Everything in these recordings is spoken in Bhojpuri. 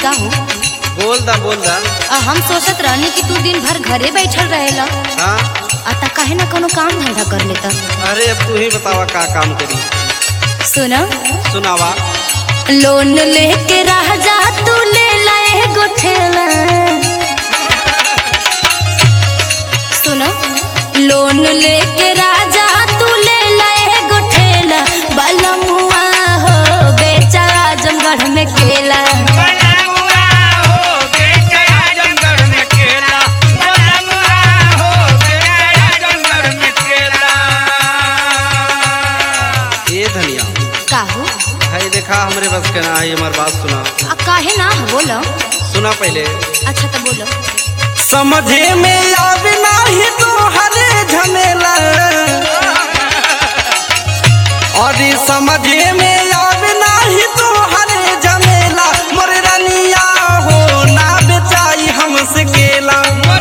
का हो बोल दा बोल दा आ, हम सोचत रहनी कि तू दिन भर घरे बैठल रहेला हाँ आ ता काहे ना कोनो काम धंधा कर लेता अरे अब तू ही बतावा का काम करी सुना सुनावा लोन लेके रह जा तू ले लाए गोठेला सुना लोन लेके राजा तू ले लाए गोठेला बलमुआ हो बेचा जंगढ़ में केला ए धनिया काहू है देखा हमरे बस के ना है हमार बात सुना आ काहे ना बोलो सुना पहले अच्छा तो बोलो समझे में आवे नाही तो हरे झमेला और समझे में आवे नाही तो हरे झमेला मोर रनिया हो ना बेचाई हमसे केला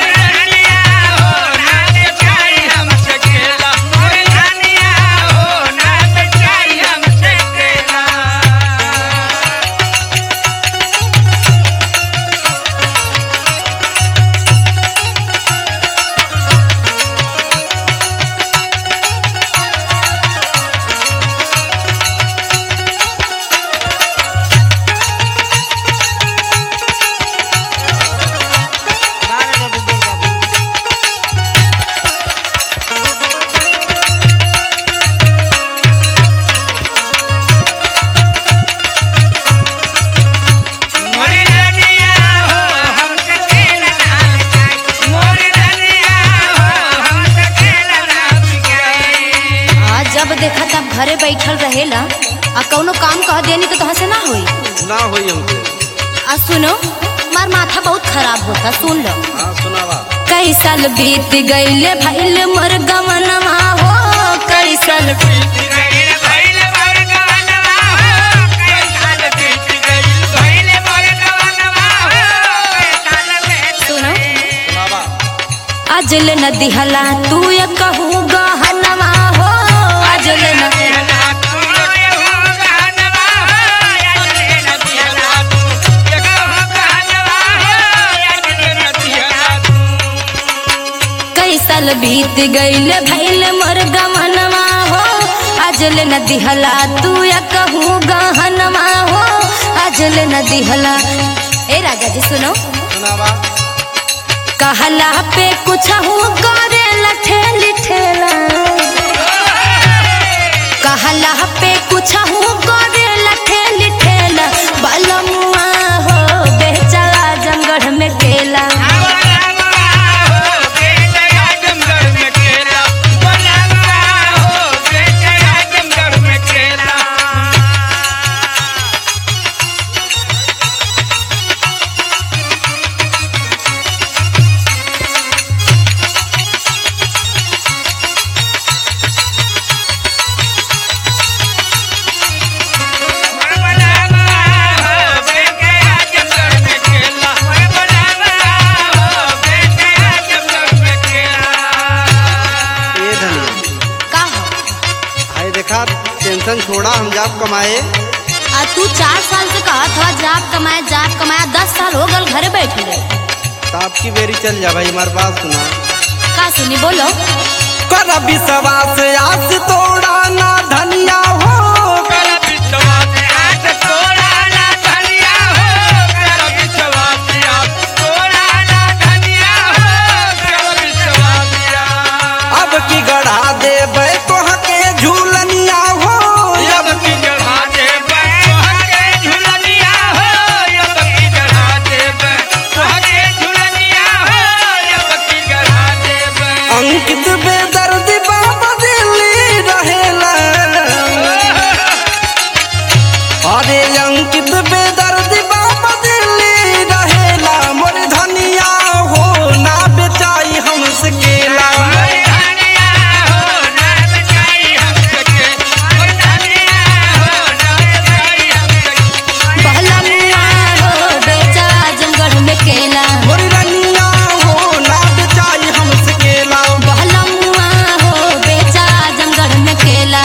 आ जब देखा तब घरे बैठल रहेला आ कौनो काम कह देनी तो तहाँ से ना होई ना होई हमसे आ सुनो मार माथा बहुत खराब होता सुन लो हाँ सुनावा कई साल बीत गईले भइल मोर गमनवा हो कई साल सुनो सुनावा अजल न दिहला तू ये कहू गहनवा हो अजल न कई साल बीत गईल भइल मोर गमनवा हो अजल न दिहला तू या कहू गहनवा हो अजल न दिहला ए राजा जी सुनो सुनावा कहला पे कुछ हूँ करे लठेली ठेला कहला पे कुछ हूँ करे लठेली ठेला बलमुआ हो बेचा जंगढ़ में केला ए धनिया का हो है देखा टेंशन छोड़ा हम जाप कमाए आ तू चार साल से कहा था जाप कमाया जाप कमाया दस साल हो गल घरे बैठे रहे तो आपकी बेरी चल जा भाई हमारी बात सुना का सुनी बोलो कर विश्वास आस तोड़ा ना धनिया हो अब की गढ़ा देबै तोह के झूलनिया हो अब की अंकित बेदर्द बाबा दिल्ली रहेला अरे अंकित बेदर्द बाबा दिल्ली रहेला मोर धनिया हो ना बेचाई हमसे केला बहला मुआ हो बेचा जंगढ़ में केला मोर रनिया हो ना बेचाई हमसे केला बहला मुआ हो बेचा जंगढ़ में केला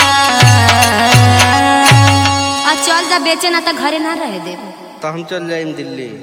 आ चल जा बेचे ना तो घरे ना रह दे तो हम चल जाए दिल्ली